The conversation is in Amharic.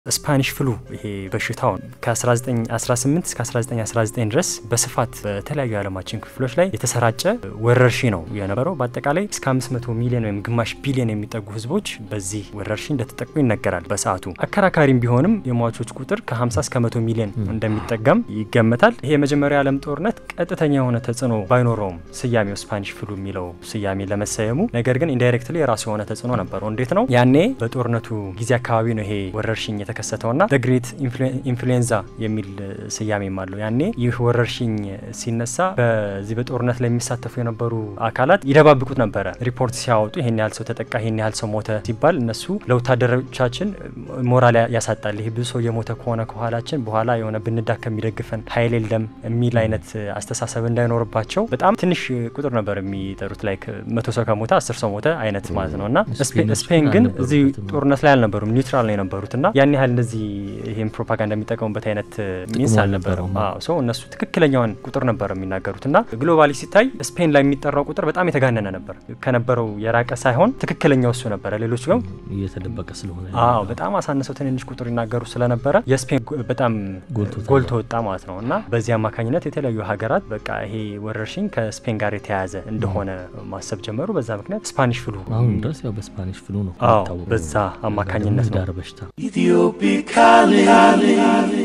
ስፓኒሽ ፍሉ ይሄ በሽታው ከ1918 እስከ 1919 ድረስ በስፋት በተለያዩ የዓለማችን ክፍሎች ላይ የተሰራጨ ወረርሽኝ ነው የነበረው። በአጠቃላይ እስከ 500 ሚሊዮን ወይም ግማሽ ቢሊዮን የሚጠጉ ህዝቦች በዚህ ወረርሽኝ እንደተጠቁ ይነገራል። በሰዓቱ አከራካሪም ቢሆንም የሟቾች ቁጥር ከ50 እስከ 100 ሚሊዮን እንደሚጠጋም ይገመታል። ይሄ የመጀመሪያው የዓለም ጦርነት ቀጥተኛ የሆነ ተጽዕኖ ባይኖረውም ስያሜው ስፓኒሽ ፍሉ የሚለው ስያሜ ለመሰየሙ፣ ነገር ግን ኢንዳይሬክትሊ የራሱ የሆነ ተጽዕኖ ነበረው። እንዴት ነው? ያኔ በጦርነቱ ጊዜ አካባቢ ነው ይሄ ወረርሽኝ የተከሰተውና ግሬት ኢንፍሉዌንዛ የሚል ስያሜም አለው። ያኔ ይህ ወረርሽኝ ሲነሳ በዚህ በጦርነት ላይ የሚሳተፉ የነበሩ አካላት ይደባብቁት ነበረ። ሪፖርት ሲያወጡ ይሄን ያህል ሰው ተጠቃ፣ ይሄን ያህል ሰው ሞተ ሲባል እነሱ ለወታደሮቻችን ሞራል ያሳጣል። ይህ ብዙ ሰው የሞተ ከሆነ ከኋላችን በኋላ የሆነ ብንዳከም የሚደግፈን ኃይል የለም የሚል አይነት አስተሳሰብ እንዳይኖርባቸው በጣም ትንሽ ቁጥር ነበር የሚጠሩት። ላይ መቶ ሰው ከሞተ አስር ሰው ሞተ አይነት ማለት ነው። እና ስፔን ግን እዚህ ጦርነት ላይ አልነበሩም፣ ኒውትራል ነው የነበሩት እና ያን ያህል እንደዚህ ይህም ፕሮፓጋንዳ የሚጠቀሙበት አይነት ሚንስ አልነበረም። ሰው እነሱ ትክክለኛውን ቁጥር ነበር የሚናገሩት እና ግሎባሊ ሲታይ ስፔን ላይ የሚጠራው ቁጥር በጣም የተጋነነ ነበር። ከነበረው የራቀ ሳይሆን ትክክለኛው እሱ ነበረ። ሌሎች ግን እየተደበቀ ስለሆነ አዎ በጣም አሳንሰው ትንንሽ ቁጥር ይናገሩ ስለነበረ የስፔን በጣም ጎልቶ ወጣ ማለት ነው እና በዚህ አማካኝነት የተለያዩ ሀገራት በቃ ይሄ ወረርሽኝ ከስፔን ጋር የተያያዘ እንደሆነ ማሰብ ጀመሩ። በዛ ምክንያት ስፓኒሽ ፍሉ አሁን ድረስ ያው በስፓኒሽ ፍሉ ነው አዎ በዛ አማካኝነት ነው ዳር በሽታ Ethiopic calling.